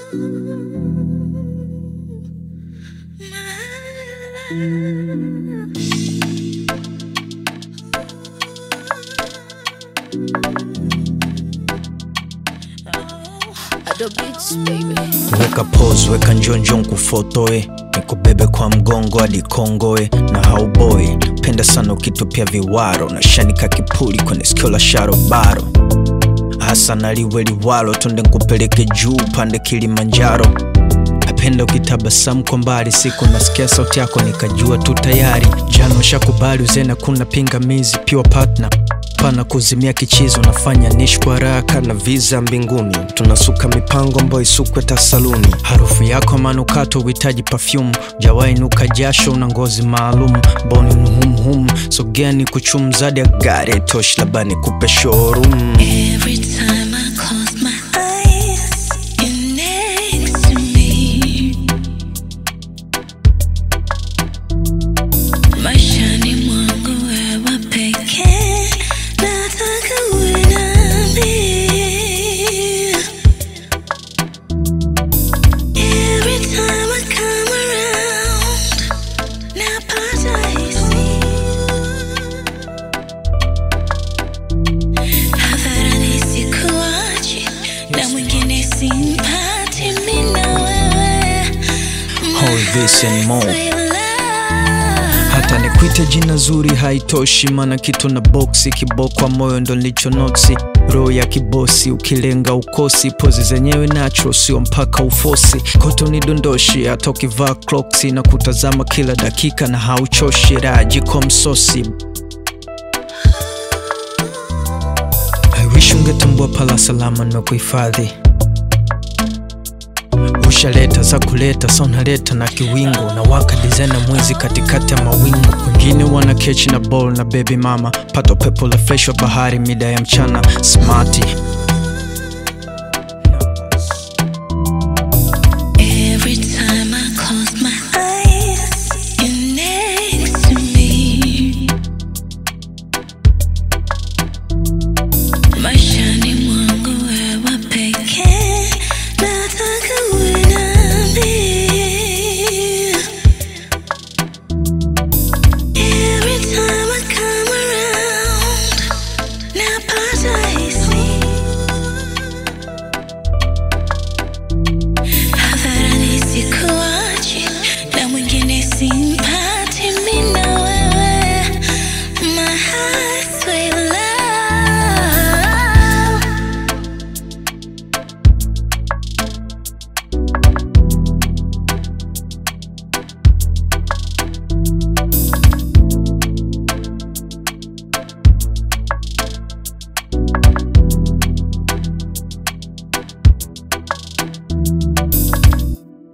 weka pose weka njonjo nkufotoe nikubebe kwa mgongo hadi kongoe na hauboe penda sana ukitupia viwaro na shanika kipuli kwenye sikio la sharobaro hasa naliwe liwalo tunde nkupeleke juu pande kilimanjaro napenda ukitabasamu kwa mbali siku nasikia sauti yako nikajua tu tayari jana ushakubali uzena kuna pingamizi pure partner pana kuzimia kichizo nafanya nishi kwa haraka na visa mbinguni tunasuka mipango ambayo isukwe tasaluni harufu yako manukato uhitaji perfume jawai nuka jasho na ngozi maalum boni nuhumhum sogeni kuchum zadi ya gari tosh labani kupe showroom Every time I close my eyes, you're next to me. Maishani mwangu wewe pekee, nataka uwe nami. Every time I come around, napata hisia hadharani sikuachi na mwingine simpati mimi na wewe All this and more. My love. hata nikwite jina zuri haitoshi mana kitu na boksi kibokwa moyo ndo nilicho noksi roho ya kibosi ukilenga ukosi pozi zenyewe nacho sio mpaka ufosi koto ni dondoshi hata ukivaa cloksi na kutazama kila dakika na hauchoshi rajiko msosi I wish ungetambua pala salama na kuhifadhi ushaleta za kuleta sa unaleta na kiwingo na waka design na mwezi katikati ya mawingu wengine wana kechi na ball na baby mama pato pepo la fresh wa bahari mida ya mchana smati